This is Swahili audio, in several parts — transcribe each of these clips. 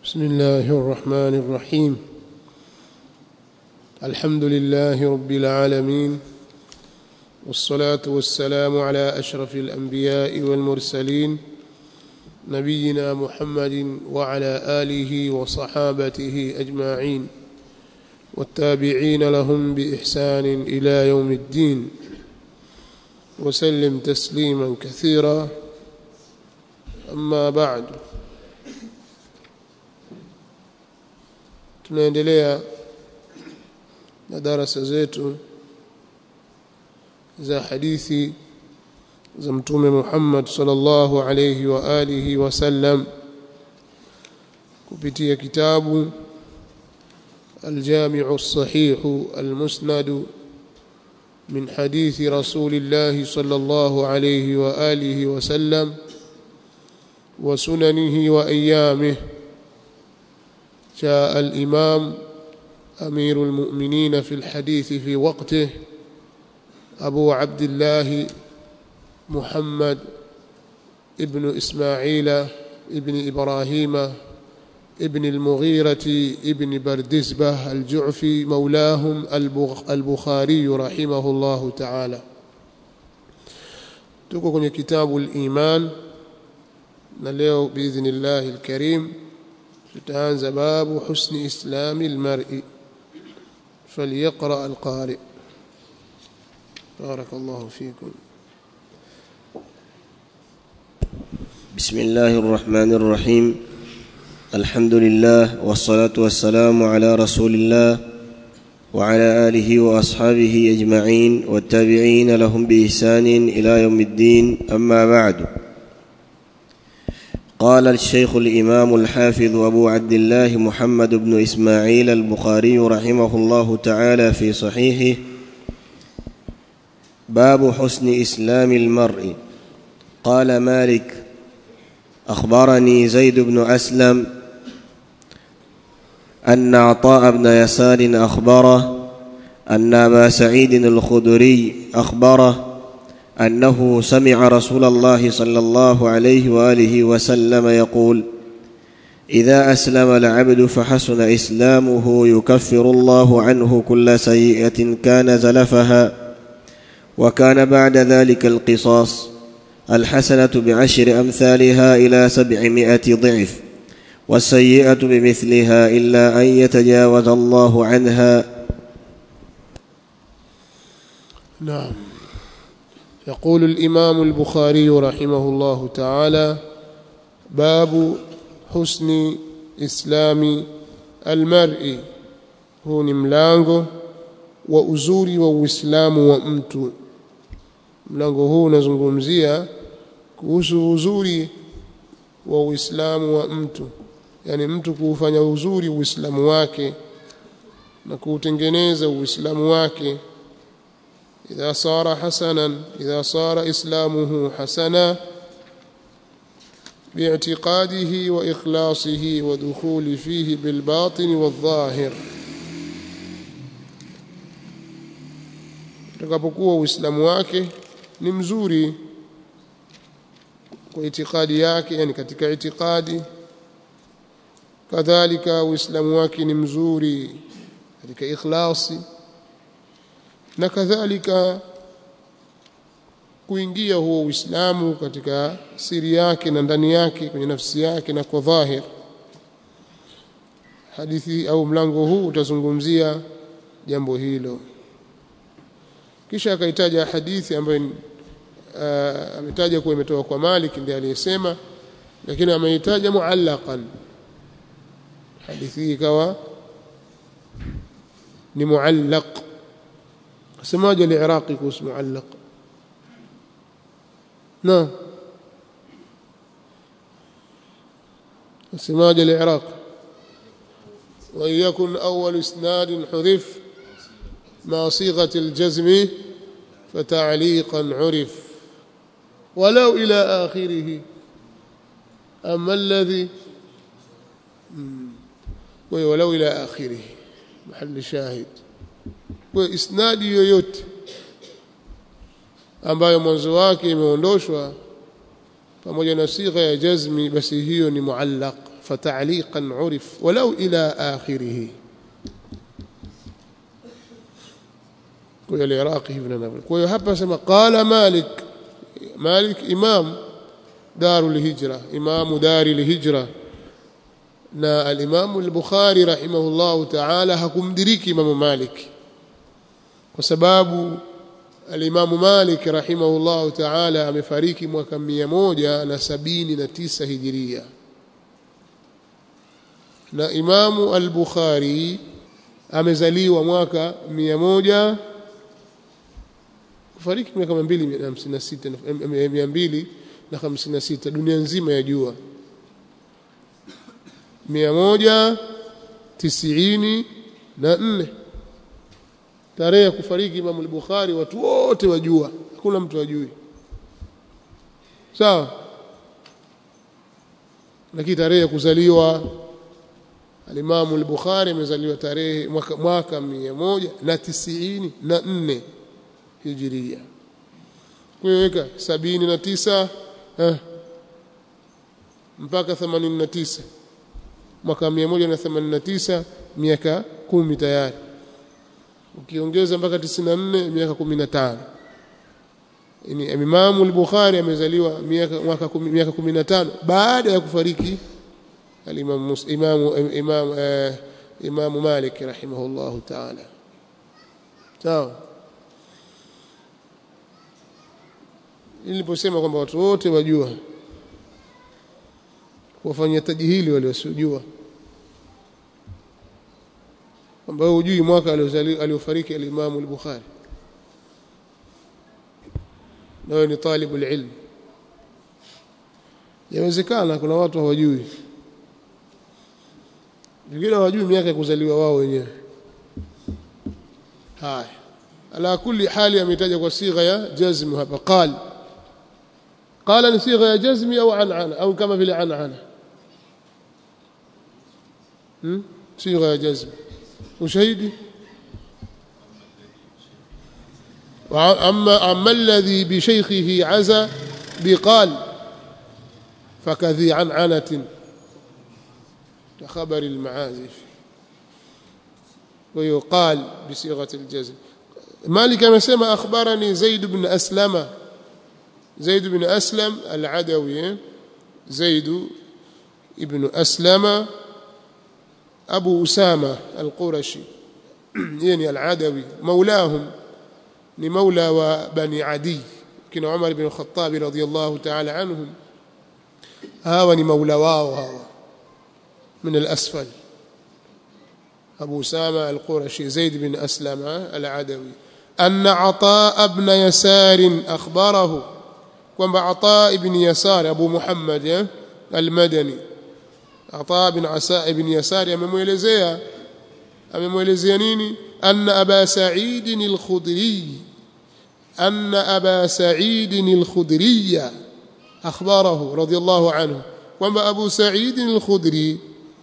بسم الله الرحمن الرحيم الحمد لله رب العالمين والصلاة والسلام على أشرف الأنبياء والمرسلين نبينا محمد وعلى آله وصحابته أجمعين والتابعين لهم بإحسان إلى يوم الدين وسلم تسليما كثيرا أما بعد tunaendelea na darasa zetu za hadithi za mtume Muhammad sallallahu alayhi wa alihi wasallam kupitia kitabu الجامع الصحيح المسند من حديث رسول الله صلى الله عليه وآله وسلم وسننه وأيامه جاء الإمام أمير المؤمنين في الحديث في وقته أبو عبد الله محمد ابن إسماعيل ابن إبراهيم ابن المغيرة ابن بردزبة الجعفي مولاهم البخاري رحمه الله تعالى tuko kwenye kitabu al-iman na leo biidhnillah al-karim tutaanza babu husni islami al-mar'i falyaqra al-qari barakallahu fikum بسم الله الرحمن الرحيم الحمد لله والصلاة والسلام على رسول الله وعلى آله وأصحابه أجمعين والتابعين لهم بإحسان إلى يوم الدين أما بعد قال الشيخ الإمام الحافظ أبو عبد الله محمد بن إسماعيل البخاري رحمه الله تعالى في صحيحه باب حسن إسلام المرء قال مالك أخبرني زيد بن أسلم أن عطاء بن يسار أخبره أن أبا سعيد الخدري أخبره أنه سمع رسول الله صلى الله عليه وآله وسلم يقول إذا أسلم العبد فحسن إسلامه يكفر الله عنه كل سيئة كان زلفها وكان بعد ذلك القصاص الحسنة بعشر أمثالها إلى سبعمائة ضعف والسيئة بمثلها إلا أن يتجاوز الله عنها نعم يقول الإمام البخاري رحمه الله تعالى باب حسن إسلام المرء هو ملango wa uzuri wa Uislamu wa mtu mlango huu unazungumzia kuhusu uzuri wa Uislamu wa mtu yani mtu kuufanya uzuri Uislamu wake na kuutengeneza Uislamu wake idha sara hasanan idha sara islamuhu hasana باعتقاده وإخلاصه ودخول فيه بالباطن والظاهر utakapokuwa uislamu wake ni mzuri kwa itikadi yake yani katika itikadi kadhalika uislamu wake ni mzuri katika ikhlasi na kadhalika kuingia huo uislamu katika siri yake na ndani yake kwenye nafsi yake na kwa dhahir hadithi au mlango huu utazungumzia jambo hilo kisha akaitaja hadithi ambayo uh, ametaja kuwa imetoka kwa Malik ndiye aliyesema lakini ameitaja muallaqan hadithi hii ikawa ni muallaq semaje al-iraqi kuhusu muallaq na semaje al-iraq ويكن أول إسناد حذف مع صيغة الجزم فتعليقا عرف ولو إلى آخره أما الذي ولو إلى آخره محل شاهد وإسناد yoyote ambayo mwanzo wake imeondoshwa pamoja na sigha ya jazmi basi hiyo ni muallaq فتعليقا عرف ولو إلى آخره العراقي ابن نبل kwa hapa sema qala malik malik imam darul hijra imam daril hijra na al-imam al-bukhari rahimahullah ta'ala hakumdiriki imam malik kwa sababu al-imam malik rahimahullah ta'ala amefariki mwaka 179 hijiria na imamu al-bukhari amezaliwa mwaka 100 kufariki miaka 256 256 dunia nzima ya jua 194 tarehe ya kufariki Imam al-Bukhari watu wote wajua hakuna mtu ajui sawa lakini tarehe ya kuzaliwa al-Imam al-Bukhari amezaliwa tarehe mwaka, mwaka 194 hijiria kuweka 79 eh, mpaka 89 mwaka 189 miaka kumi tayari ukiongeza mpaka 94 miaka 15 yani Imam al-Bukhari amezaliwa miaka mwaka miaka 15 baada ya kufariki al-Imam Imam Imam eh, Imam Malik rahimahullah ta'ala sawa niliposema kwamba watu wote wajua kuwafanyia tajihili wale wasiojua kwamba wewe hujui mwaka aliofariki al-Imam al-Bukhari na wewe ni talibu ilm yawezekana kuna watu hawajui wengine hawajui miaka ya kuzaliwa wao wenyewe haya ala kulli hali ametaja kwa sigha ya jazm hapa qal qala ni sigha ya jazm au an'ana au kama vile an'ana hmm sigha ya jazm ushahidi أما أما الذي بشيخه عزى بقال فكذي عنعنة كخبر المعازف ويقال بصيغة الجزم مالك مسمى أخبرني زيد بن أسلم زيد بن أسلم العدوي زيد ابن أسلم أبو أسامة القرشي يعني العدوي مولاهم ni maula wa bani adi kina Umar ibn Khattab radhiyallahu ta'ala anhum hawa ni maula wao hawa من الأسفل أبو سامة القرشي زيد بن أسلم العدوي أن عطاء بن يسار أخبره كما عطاء بن يسار أبو محمد المدني عطاء بن عساء بن يسار أممولزيا أممولزيا نيني أن أبا سعيد الخدري أن أبا سعيد الخدري أخبره رضي الله عنه وما أبو سعيد الخدري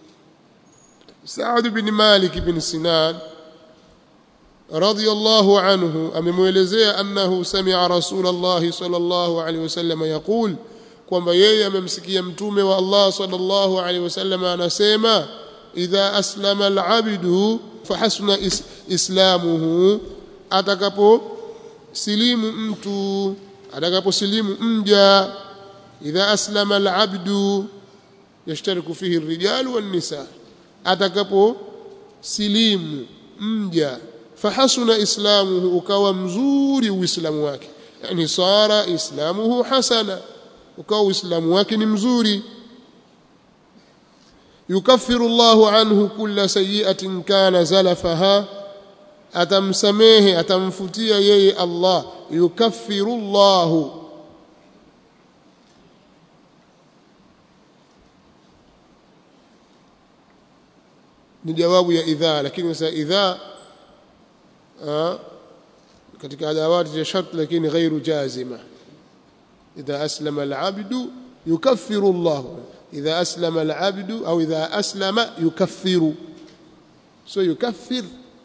سعد بن مالك بن سنان رضي الله عنه أممولزي أنه سمع رسول الله صلى الله عليه وسلم يقول kwamba yeye amemsikia mtume wa Allah sallallahu alaihi wasallam anasema idha aslama al-abdu fahasuna is, islamuhu atakapo silimu mtu atakapo silimu mja idha aslama al-abdu yashtariku fihi ar-rijal wan-nisa atakapo silimu mja fahasuna islamuhu ukawa mzuri uislamu wake yani sara islamuhu hasana ukawa uislamu wake ni mzuri yukaffiru Allahu anhu kulla sayyi'atin kana zalafaha atamsamehe atamfutia yeye Allah yukaffiru Allahu ni jawabu ya idha lakini sasa idha katika adawati ya shart lakini ghairu jazima idha aslama al-abdu yukaffiru Allahu إذا أسلم العبد أو إذا أسلم يكفر سو يكفر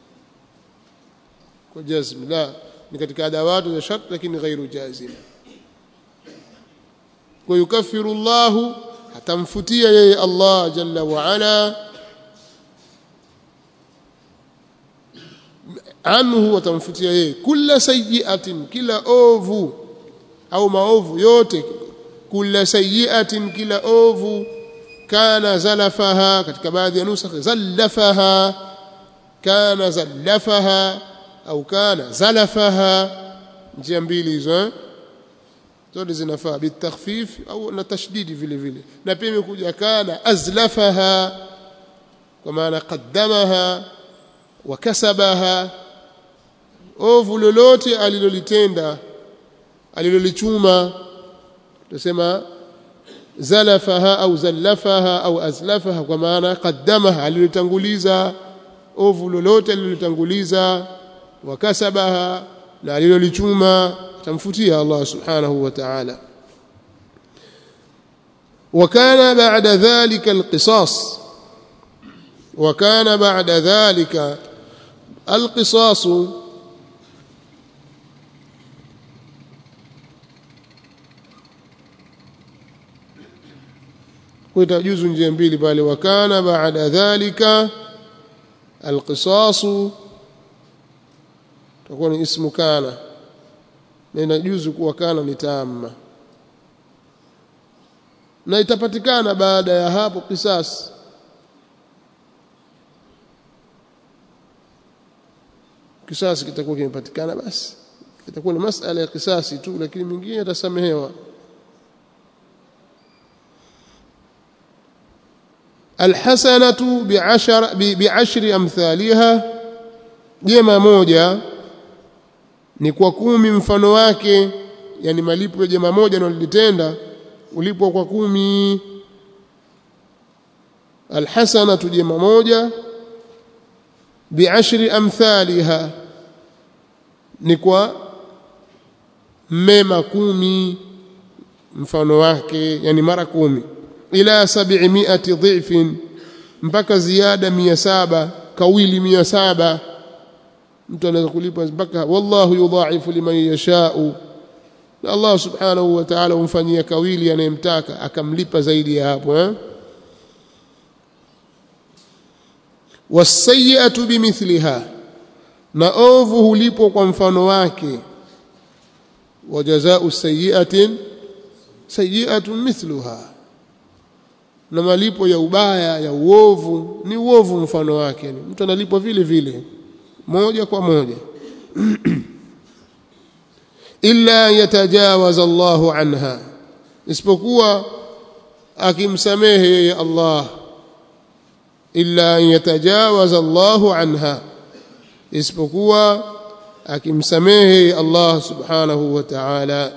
وجزم لا ni katika adawatu za shart lakini ghairu jazim ويكفر الله atamfutia yeye Allah jalla wa ala anhu atamfutia yeye kila sayyi'atin kila ovu au maovu yote kila sayyi'atin kila ovu kana zalafaha katika baadhi ya nusakh zallafaha kana zallafaha au kana zalafaha njia mbili hizo eh? zote zinafaa bitakhfif au na tashdidi vile vile na pia imekuja kana azlafaha kwa maana qaddamaha wa kasabaha ovu lolote alilolitenda alilolichuma tusema zalafaha au zallafaha au azlafaha kwa maana qaddamaha alilolitanguliza ovu lolote alilolitanguliza wa kasabaha na alilolichuma tamfutia Allah subhanahu wa ta'ala وكان بعد ذلك القصاص وكان بعد ذلك القصاص kutajuzu njia mbili pale wakana baada dhalika alqisasu takuwa ni ismu kana na inajuzu kuwa kana ni tamma na itapatikana baada ya hapo kisasi kisasi kitakuwa kimepatikana basi itakuwa ni masala ya kisasi tu lakini mingine yatasamehewa الحسنة بعشر بعشر أمثالها jema moja ni kwa kumi mfano wake yani malipo ya jema moja nalolitenda ulipwa kwa kumi alhasanatu jema moja biashri amthaliha ni kwa mema kumi mfano wake yani mara kumi ila 700 dhifin mpaka ziada 700 kawili 700 mtu anaweza kulipa mpaka wallahu yudha'ifu liman yasha'u na Allah subhanahu wa ta'ala humfanyia kawili anayemtaka akamlipa zaidi ya hapo eh wasayi'atu bimithliha na ovu hulipwa kwa mfano wake wa jazaa'u sayyi'atin sayyi'atun mithluha na malipo ya ubaya ya uovu ni uovu mfano wake mtu analipwa vile vile moja kwa moja illa yatajawaz Allahu anha isipokuwa akimsamehe yeye Allah illa yatajawaz Allahu anha isipokuwa akimsamehe Allah subhanahu wa ta'ala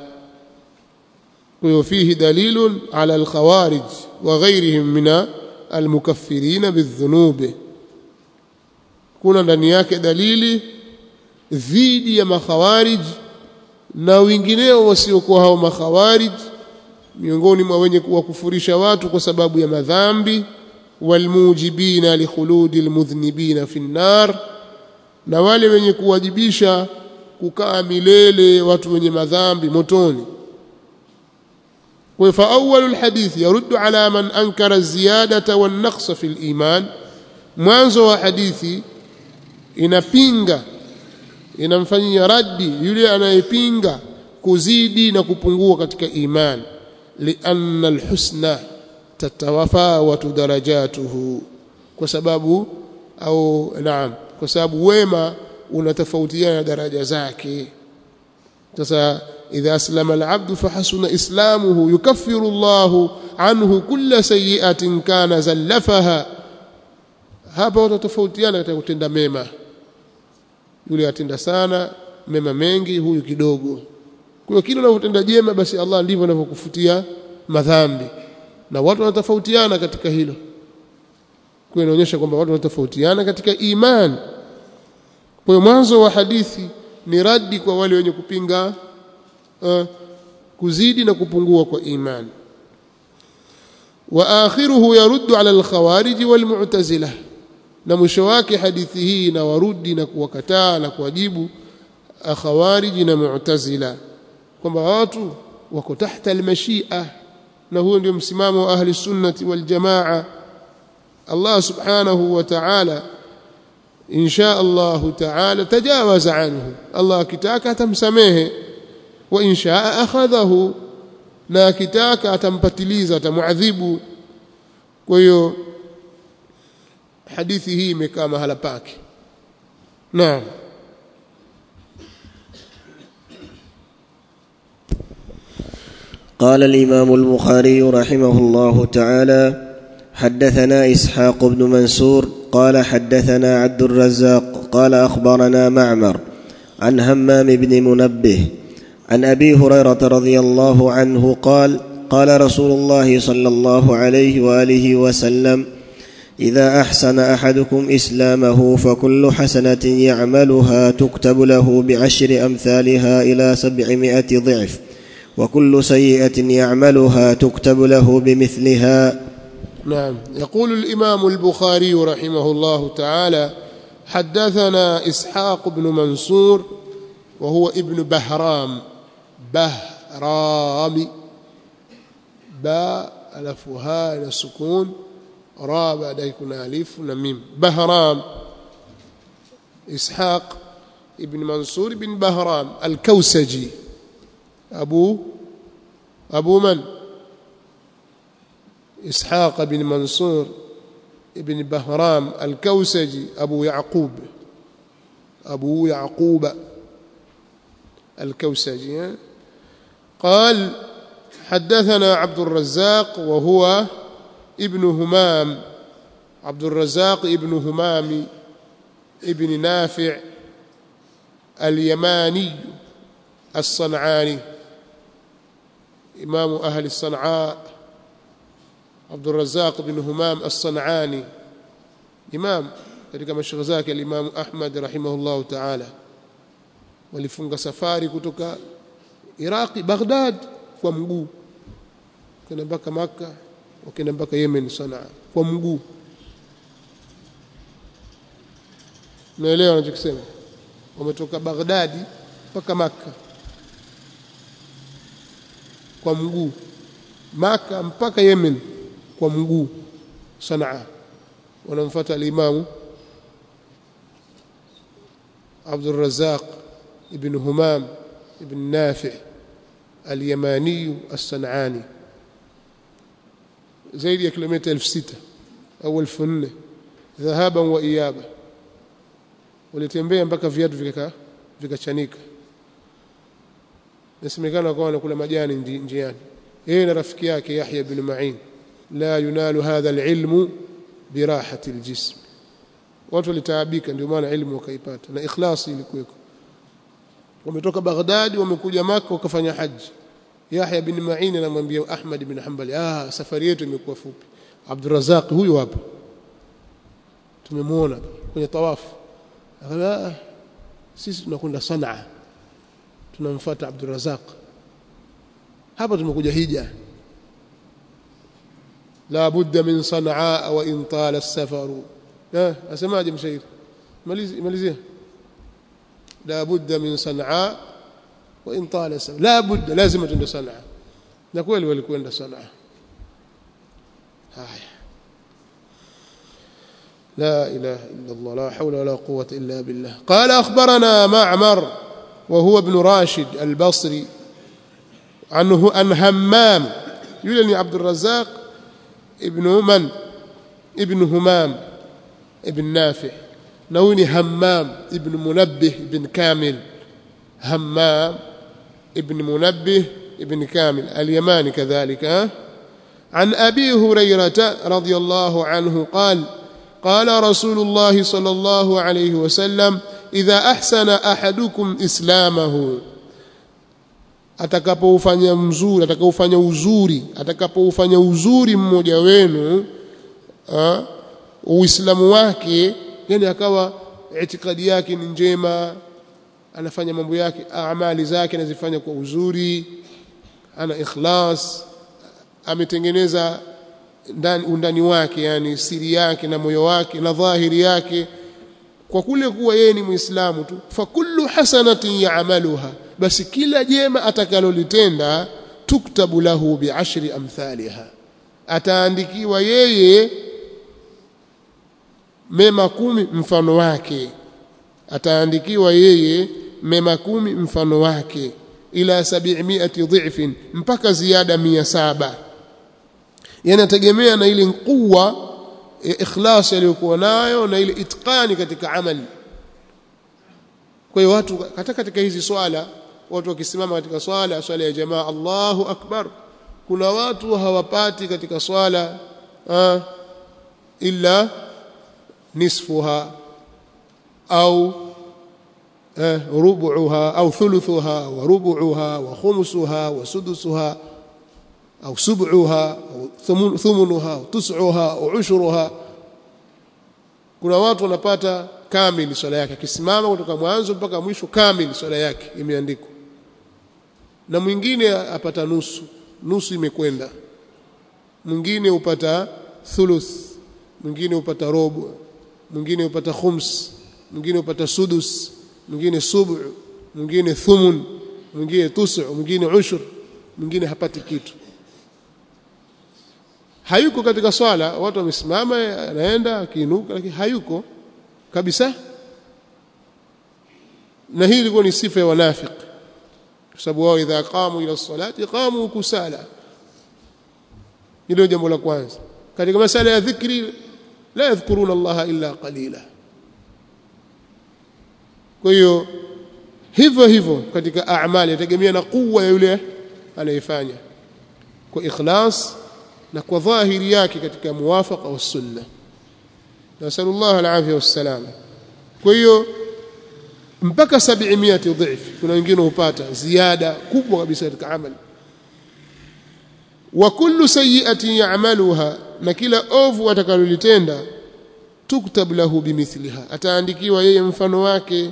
وفيه دليل على الخوارج وغيرهم من المكفرين بالذنوب kuna ndani yake dalili dhidi ya makhawarij na wengineo wasiokuwa hao makhawarij miongoni mwa wenye kuwakufurisha watu kwa sababu ya madhambi walmujibina likhuludi almudhnibina fi nnar na wale wenye kuwajibisha kukaa milele watu wenye madhambi motoni فأول الحديث يرد على من أنكر الزيادة والنقص في الإيمان mwanzo wa hadithi inapinga inamfanyia raddi yule anayepinga kuzidi na kupungua katika iman lianna alhusna tatawafawatu darajatuhu kwa sababu au naam kwa sababu wema unatofautiana daraja zake sasa إذا أسلم العبد فحسن إسلامه يكفر الله عنه كل سيئة كان زلفها hapa watatofautiana katika kutenda mema yule atenda sana mema mengi huyu kidogo kwa hiyo kile unavyotenda jema basi Allah ndivyo anavyokufutia madhambi na watu wanatofautiana katika hilo kwa inaonyesha kwamba watu wanatofautiana katika iman kwa hiyo mwanzo wa hadithi ni radi kwa wale wenye kupinga uh, kuzidi na kupungua kwa imani wa akhiruhu yaruddu ala alkhawarij walmu'tazilah na mwisho wake hadithi hii inawarudi na kuwakataa na kuwajibu khawarij na mu'tazila kwamba watu wako tahta almashia na huo ndio msimamo wa ahli sunnati wal jamaa Allah subhanahu wa ta'ala insha Allah ta'ala tajawaza anhu Allah akitaka atamsamehe wa insha akhadhahu na akitaka atampatiliza atamuadhibu kwa hiyo hadithi hii imekaa mahala pake naam قال الإمام البخاري رحمه الله تعالى حدثنا إسحاق بن منصور قال حدثنا عبد الرزاق قال أخبرنا معمر عن همام بن منبه عن أبي هريرة رضي الله عنه قال قال رسول الله صلى الله عليه وآله وسلم إذا أحسن أحدكم إسلامه فكل حسنة يعملها تكتب له بعشر أمثالها إلى سبعمائة ضعف وكل سيئة يعملها تكتب له بمثلها نعم يقول الإمام البخاري رحمه الله تعالى حدثنا إسحاق بن منصور وهو ابن بهرام بهرام باء ألفها إلى السكون را بعد يكون ألف نميم بهرام إسحاق ابن منصور بن بهرام الكوسجي أبو أبو من إسحاق بن منصور ابن بهرام الكوسجي أبو يعقوب أبو يعقوب الكوسجي قال حدثنا عبد الرزاق وهو ابن همام عبد الرزاق ابن همام ابن نافع اليماني الصنعاني إمام أهل الصنعاء عبد الرزاق بن همام الصنعاني إمام katika mashaikh zake al-Imam Ahmad rahimahullahu ta'ala walifunga safari kutoka Iraqi Baghdad kwa mguu kwenda mpaka Makka wakaenda mpaka Yemen Sanaa kwa mguu naelewa anachokisema wametoka Baghdadi mpaka Makka kwa mguu Maka mpaka Yemen kwa mguu Sanaa wanamfuata al-Imam Abdul Razzaq ibn Humam ibn Nafi' al-Yamani as-San'ani zaidi ya kilomita 6000 au 1400 dhahaban wa iyaba walitembea mpaka viatu vikaka vikachanika nasemekana kwa wanakula majani njiani yeye na rafiki yake Yahya bin Ma'in la yunalu hadha alilmu birahati aljism watu walitaabika ndio maana ilmu wakaipata na ikhlasi ilikuweko wametoka Baghdad wamekuja Makka wakafanya haji Yahya bin Ma'in anamwambia Ahmad bin Hanbali ah safari yetu imekuwa fupi Abdurrazzaq huyu hapa tumemwona kwenye tawafu akala sisi tunakwenda Sanaa tunamfuata Abdurrazzaq hapa tumekuja hija la budda min sanaa wa in tala as-safaru eh asemaje mshairi malizia la budda min sanaa wa in tala as-safar la budda lazima tuende sanaa na kweli walikwenda sanaa haya لا إله إلا الله لا حول ولا قوة إلا بالله قال أخبرنا معمر وهو ابن راشد البصري عنه عن همام يولني عبد الرزاق ابن من ابن همام ابن نافع نوني همام ابن منبه ابن كامل همام ابن منبه ابن كامل اليماني كذلك ها؟ عن أبي هريرة رضي الله عنه قال قال رسول الله صلى الله عليه وسلم إذا أحسن أحدكم إسلامه atakapoufanya mzuri atakaufanya uzuri atakapoufanya uzuri mmoja wenu uislamu wake yani akawa itikadi yake ni njema anafanya mambo yake amali zake anazifanya kwa uzuri ana ikhlas ametengeneza ndani undani wake yani siri yake na moyo wake na dhahiri yake kwa kule kuwa yeye ni muislamu tu fa kullu hasanatin ya'maluha basi kila jema atakalolitenda tuktabu lahu bi'ashri amthaliha ataandikiwa yeye mema kumi mfano wake ataandikiwa yeye mema kumi mfano wake ila 700 dhifin mpaka ziada mia saba yanategemea na ile quwa ya ikhlas aliyokuwa nayo na ile itqani katika amali kwa hiyo watu hata katika hizi swala watu wakisimama katika swala swala ya jamaa Allahu akbar kuna watu hawapati katika swala ah, illa nisfuha au eh, rubuha au thuluthuha wa rubuha wa khumsuha wa sudusuha au sub'uha au thumunuha au tus'uha au ushruha kuna watu wanapata kamili swala yake akisimama kutoka mwanzo mpaka mwisho kamili swala yake imeandikwa na mwingine apata nusu nusu imekwenda mwingine upata thuluth mwingine upata robo mwingine upata khums mwingine upata sudus mwingine subu mwingine thumun mwingine tusu mwingine ushur mwingine hapati kitu hayuko katika swala watu wamesimama anaenda akiinuka lakini hayuko kabisa na hii ilikuwa ni sifa ya wanafiki kwa sababu wao idha qamu ila salati qamu kusala hilo jambo la kwanza katika masala ya dhikri la yadhkuruna allaha illa qalila kwa hiyo hivyo hivyo katika a'mali yategemea na kuwa ya yule anayefanya kwa ikhlas na kwa dhahiri yake katika muwafaqa wa sunna nasallallahu alafia wassalam kwa hiyo mpaka 700 dhif kuna wengine hupata ziada kubwa kabisa katika amali wa kullu sayyi'atin ya'maluha na kila ovu atakalolitenda tuktab lahu bimithliha ataandikiwa yeye mfano wake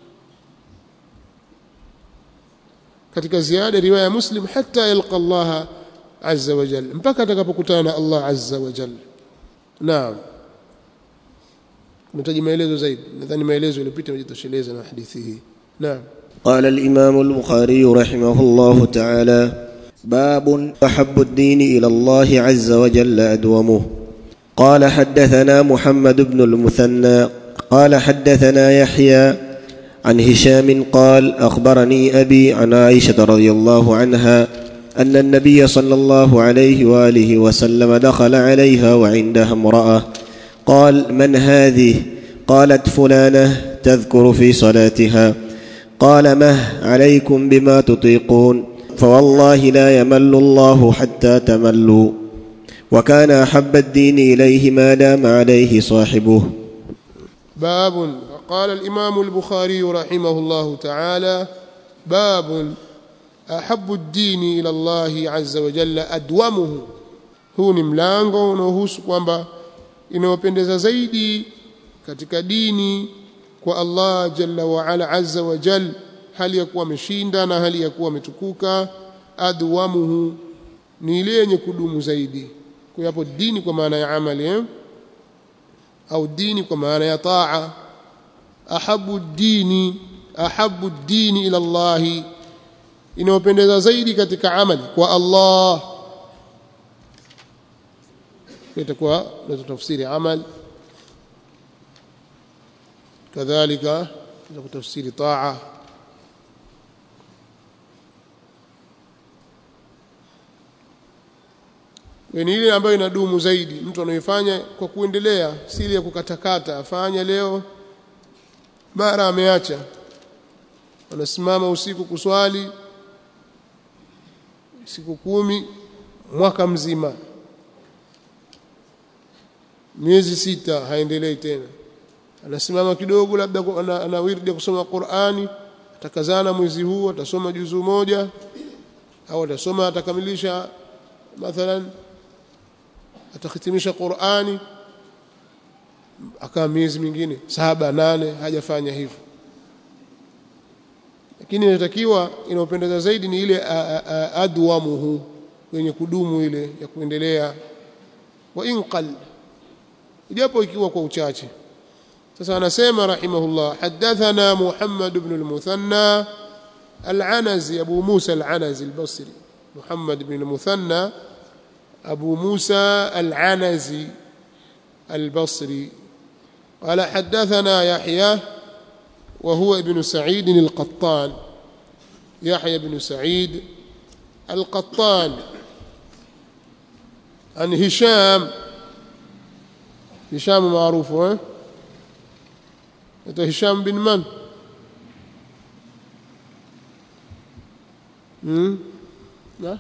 katika ziada riwaya ya muslim hatta yalqa Allah azza wa jalla mpaka atakapokutana na Allah azza wa jalla naam nahitaji maelezo zaidi nadhani maelezo yaliyopita yajitosheleza na hadithi hii naam قال الإمام البخاري رحمه الله تعالى باب أحب الدين إلى الله عز وجل أدومه قال حدثنا محمد بن المثنى قال حدثنا يحيى عن هشام قال أخبرني أبي عن عائشة رضي الله عنها أن النبي صلى الله عليه وآله وسلم دخل عليها وعندها امرأة قال من هذه قالت فلانة تذكر في صلاتها قال مه عليكم بما تطيقون فوالله لا يمل الله حتى تملوا وكان أحب الدين إليه ما دام عليه صاحبه باب قال الإمام البخاري رحمه الله تعالى باب أحب الدين إلى الله عز وجل أدومه huu ni mlango unaohusu kwamba inayopendeza zaidi katika dini kwa Allah jalla wa ala azza wa jal hali ya kuwa ameshinda na hali ya kuwa ametukuka adwamuhu ni ile yenye kudumu zaidi kwa hapo dini kwa maana ya amali eh? au dini kwa maana ya taa ahabu dini ahabu dini ila Allah inayopendeza zaidi katika amali kwa Allah itakuwa ndio tafsiri amal kadhalika ndio tafsiri taa ni ile ambayo inadumu zaidi mtu anaifanya kwa kuendelea si ile ya kukatakata afanya leo mara ameacha anasimama usiku kuswali siku kumi mwaka mzima miezi sita haendelei tena anasimama kidogo labda ana, ana wirdi ya kusoma Qur'ani atakazana mwezi huu atasoma juzu moja au atasoma atakamilisha mathalan atakhitimisha Qur'ani akaa miezi mingine saba nane hajafanya hivyo lakini inatakiwa inaopendeza zaidi ni ile adwamuhu yenye kudumu ile ya kuendelea wa inqal japo ikiwa kwa uchache sasa anasema rahimahullah hadathana Muhammad ibn al-Muthanna al-Anazi Abu Musa al-Anazi al-Basri محمد بن المثنى أبو موسى العنزي البصري قال حدثنا يحيى وهو ابن سعيد القطان يحيى بن سعيد القطان عن هشام هشام معروف ها هشام بن من امم لا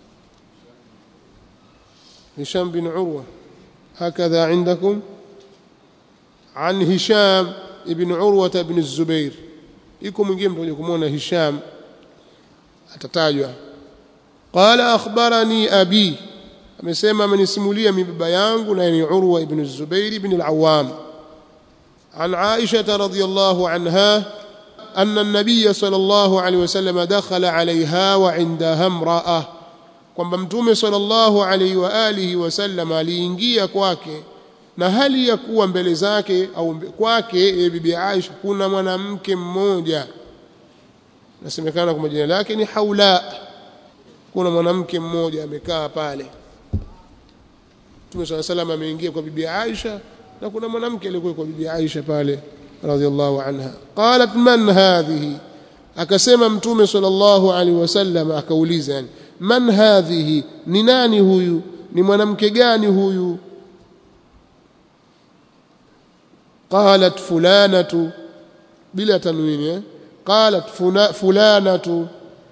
هشام بن عروة هكذا عندكم عن هشام ابن عروة بن الزبير يكم mwingine mtakuja kumuona Hisham atatajwa qala akhbarani abi amesema amenisimulia mi baba yangu na ni Urwa ibn az-Zubair ibn al-Awwam عن عائشة رضي الله عنها أن النبي صلى الله عليه وسلم دخل عليها وعندها امرأة kwamba mtume sallallahu alaihi wa alihi wasallam aliingia kwake na hali ya kuwa mbele zake au kwake bibi Aisha kuna mwanamke mmoja nasemekana kwa jina lake ni Haula kuna mwanamke mmoja amekaa pale Mtume sallallahu alaihi ameingia kwa bibi Aisha na kuna mwanamke aliyekuwa kwa bibi Aisha pale radhiallahu anha qalat man hadhihi akasema mtume sallallahu alaihi wasallam akauliza yani man hadhihi ni nani huyu ni mwanamke gani huyu qalat fulanatu bila tanwini eh? qalat fulanatu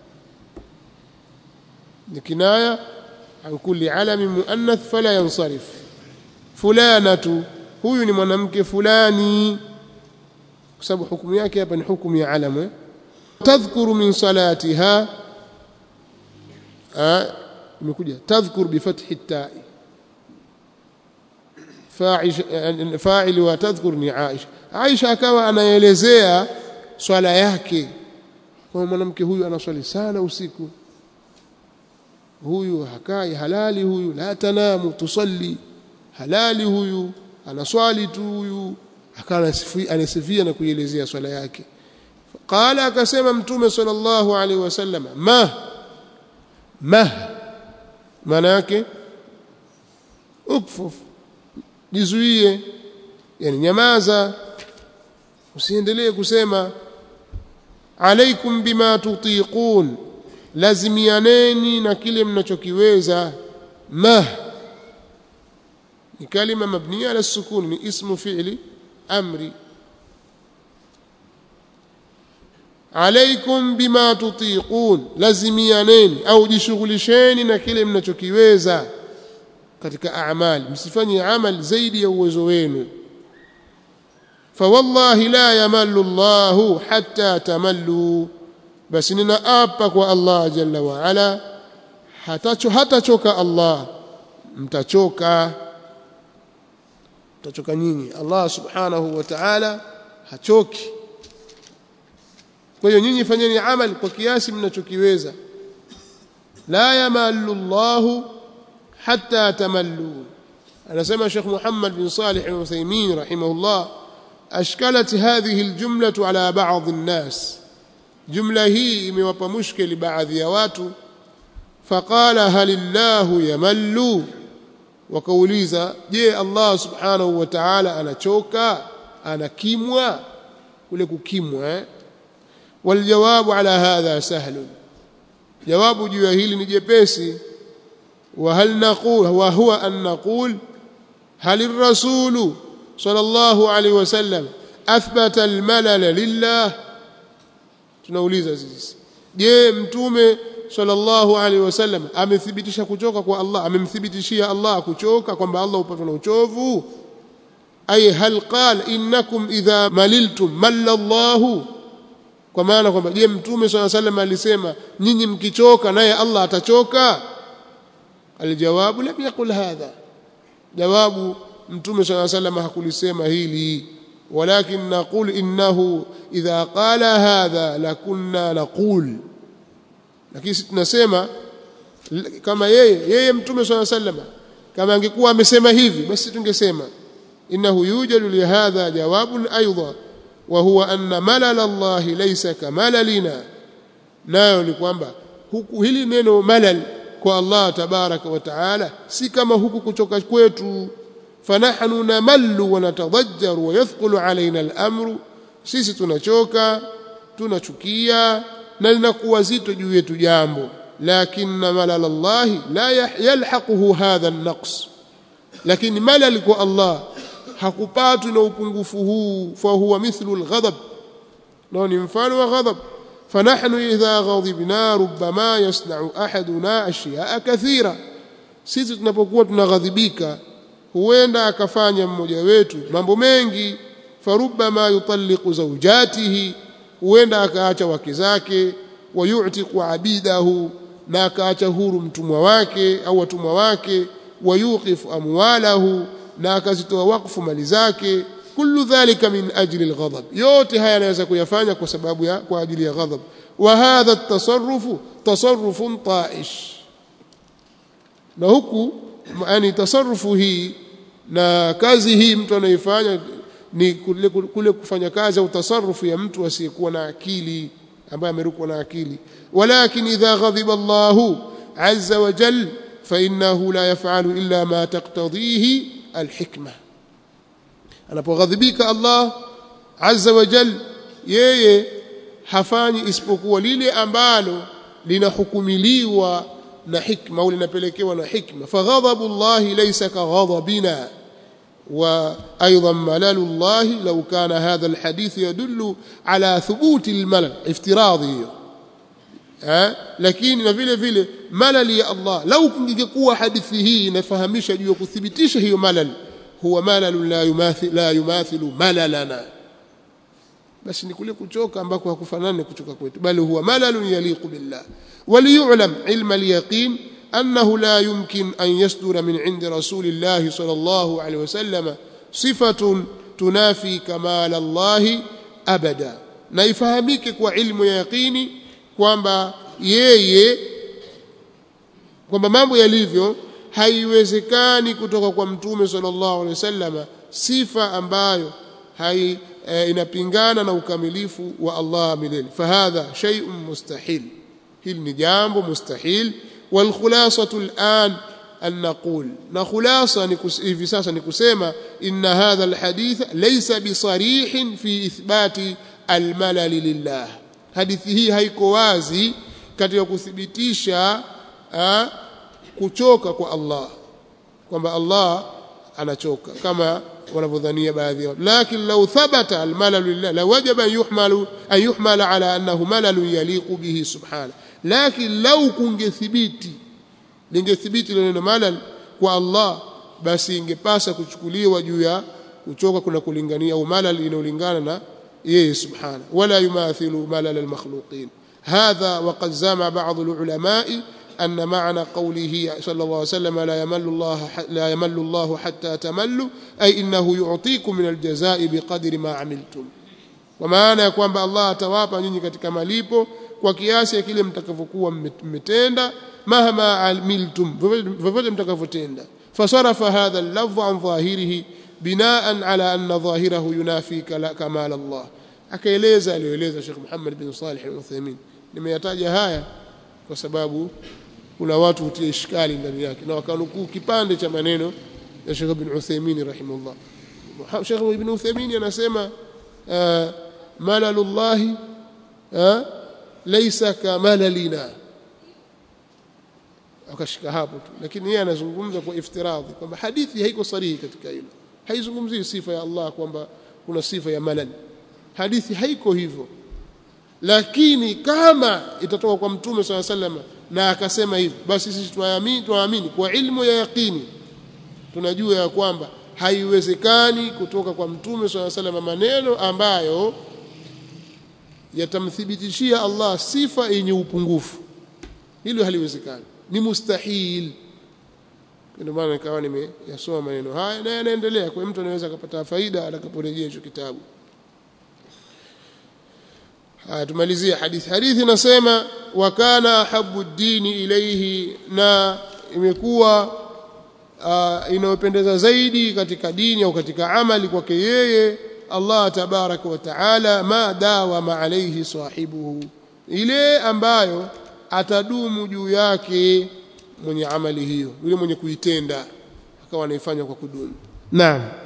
ni kinaya an kulli alami muannath fala yansarif fulanatu huyu ni mwanamke fulani kwa sababu hukumu yake hapa ni hukumu ya alamu tadhkuru min salatiha imekuja tadhkur bifathi tai fa'il wa tadhkur ni Aisha Aisha akawa anaelezea swala yake kwa mwanamke huyu anaswali sana usiku huyu hakai halali huyu la tanamu tusalli halali huyu anaswali tu huyu akawa anasifia na kuielezea swala yake qala akasema mtume sallallahu alaihi wasallam ma ma maana yake ukfuf jizuie yani nyamaza usiendelee kusema alaikum bima tutiqun lazimianeni na kile mnachokiweza ma ni kalima mabniya ala sukun ni ismu fi'li amri alaikum bima tutiqun lazimianeni au jishughulisheni na kile mnachokiweza katika amali msifanye amali zaidi ya uwezo wenu fawallahi la yamallu Allahu hatta tamallu basi ninaapa kwa Allah jalla wa ala hatacho hatachoka Allah mtachoka mtachoka nyinyi Allah subhanahu wa ta'ala hachoki kwa hiyo nyinyi fanyeni amali kwa kiasi mnachokiweza la yamallu Allahu hatta tamallu anasema Sheikh Muhammad bin Salih al-Uthaymeen rahimahullah ashkalat hadhihi aljumlatu ala ba'd an-nas jumla hii imewapa mushkili baadhi ya watu faqala halillahu yamallu wakauliza je Allah subhanahu wa ta'ala anachoka anakimwa kule kukimwa eh? waljawabu ala hadha sahlun jawabu juu ya hili ni jepesi وهل نقول وهو أن نقول هل الرسول صلى الله عليه وسلم أثبت الملل لله tunauliza sisi je mtume sallallahu alaihi wasallam amethibitisha kuchoka kwa Allah amemthibitishia Allah kuchoka kwamba Allah upatwa na uchovu ay hal qala innakum idha maliltum malla Allah kwa maana kwamba je mtume sallallahu alaihi wasallam alisema nyinyi mkichoka naye Allah atachoka aljawabu lam yaqul hadha jawabu mtume صلى الله عليه وسلم hakulisema hili walakin naqul innahu idha qala hadha lakunna naqul lakini sisi tunasema kama yeye yeye mtume صلى الله عليه وسلم kama angekuwa amesema hivi basi tungesema innahu yujadu li hadha jawabun aidan wa huwa anna malal Allah laysa kamalalina nayo ni kwamba huku hili neno malal kwa Allah tabaraka wa taala si kama huku kuchoka kwetu fanahnu namallu wa natadajjaru wa yathqulu alaina al-amru sisi tunachoka tunachukia na linakuwa zito juu yetu jambo lakinna malal Allah la yalhaquhu hadha an-naqs lakini malal kwa Allah hakupatwi na upungufu huu fa huwa mithlu al-ghadab nao ni mfano wa ghadab فنحن إذا غضبنا ربما يصنع أحدنا أشياء كثيرة sisi tunapokuwa tunaghadhibika huenda akafanya mmoja wetu mambo mengi farubama yutalliqu zawjatihi huenda akaacha wake zake wayutiqu abidahu na akaacha huru mtumwa wake au watumwa wake wayuqifu amwalahu na akazitoa wakfu mali zake kullu dhalika min ajli alghadab yote haya anaweza kuyafanya kwa sababu ya kwa ajili ya ghadab wa hadha at-tasarrufu tasarrufun ta'ish na huku yani tasarrufu hii na kazi hii mtu anaifanya ni kule, kule kufanya kazi au tasarrufu ya mtu asiyekuwa na akili ambaye amerukwa na akili walakin idha ghadiba Allahu azza wa jalla fa innahu la yaf'alu illa ma taqtadhihi alhikma anapoghadhibika Allah azza wa jal yeye hafanyi isipokuwa lile ambalo linahukumiliwa na hikma au linapelekewa na hikma faghadhabu Allah laysa kaghadhabina وايضا ملال الله لو كان هذا الحديث يدل على ثبوت الملل افتراضي ها lakini na vile vile malali ya Allah lau kungekuwa hadithi hii inafahamisha juu ya kuthibitisha hiyo malal huwa malal la yumathil la yumathilu malalana basi ni kule kuchoka ambako hakufanani kuchoka kwetu bali huwa malal yaliqu billah waliyulam ilma alyaqin أنه لا يمكن أن يصدر من عند رسول الله صلى الله عليه وسلم صفة تنافي كمال الله أبدا na ifahamike kwa ilmu ya yaqini kwamba yeye kwamba mambo yalivyo haiwezekani kutoka kwa mtume sallallahu alaihi wasallam sifa ambayo hai e, inapingana na ukamilifu wa Allah milele fahadha shay'un mustahil hili ni jambo mustahil والخلاصة الآن أن نقول نخلاصة في ساسا نكسيما إن هذا الحديث ليس بصريح في إثبات الملل لله حديثه haiko wazi katika kuthibitisha kuchoka kwa Allah kwamba Allah anachoka kama wanavyodhania baadhi yao lakini law thabata almalal lillah la wajaba yuhmalu an yuhmala ala annahu malal yaliqu bihi subhanahu lakini lau kungethibiti lingethibiti neno malal kwa Allah basi ingepasa kuchukuliwa juu ya kuchoka kuna kulingania au malal inayolingana na yeye subhana wala yumathilu malal almakhluqin hadha وقد زعم بعض العلماء أن معنى قوله صلى الله عليه وسلم لا يمل الله لا يمل الله حتى تملوا أي إنه يعطيكم من الجزاء بقدر ما عملتم ومعنى يكون الله atawapa nyinyi katika malipo kwa kiasi ya kile mtakavyokuwa mmetenda mahama amiltum vyovyote mtakavyotenda fasarafa hadha al-lafz an dhahirihi binaan ala anna dhahirahu yunafi kamal Allah akaeleza aliyoeleza Sheikh Muhammad bin Salih al-Uthaymeen nimeyataja haya kwa sababu kuna watu hutia ishkali ndani yake na wakanukuu kipande cha maneno ya Sheikh bin Uthaymeen rahimahullah Sheikh ibn Uthaymeen anasema malalullahi laysa kamalalina akashika hapo tu lakini yeye anazungumza kwa iftiradhi kwamba hadithi haiko sarihi katika hilo haizungumzii sifa ya Allah kwamba kuna sifa ya malal hadithi haiko hivyo lakini kama itatoka kwa mtume swalla sallam na akasema hivyo basi sisi tuamini tuamini kwa ilmu ya yaqini tunajua ya kwamba haiwezekani kutoka kwa mtume swalla sallam maneno ambayo yatamthibitishia Allah sifa yenye upungufu hilo haliwezekani ni mustahil ndio maana nikawa nimeyasoma maneno haya na yanaendelea kwa mtu anaweza akapata faida atakaporejea hicho kitabu haya tumalizie hadithi hadithi inasema wa kana ahabbu dini ilayhi na imekuwa uh, inayopendeza zaidi katika dini au katika amali kwake yeye Allah tabaraka wa taala ma dawama alayhi sahibuhu ile ambayo atadumu juu yake mwenye amali hiyo yule mwenye kuitenda akawa anaifanya kwa kudumu naam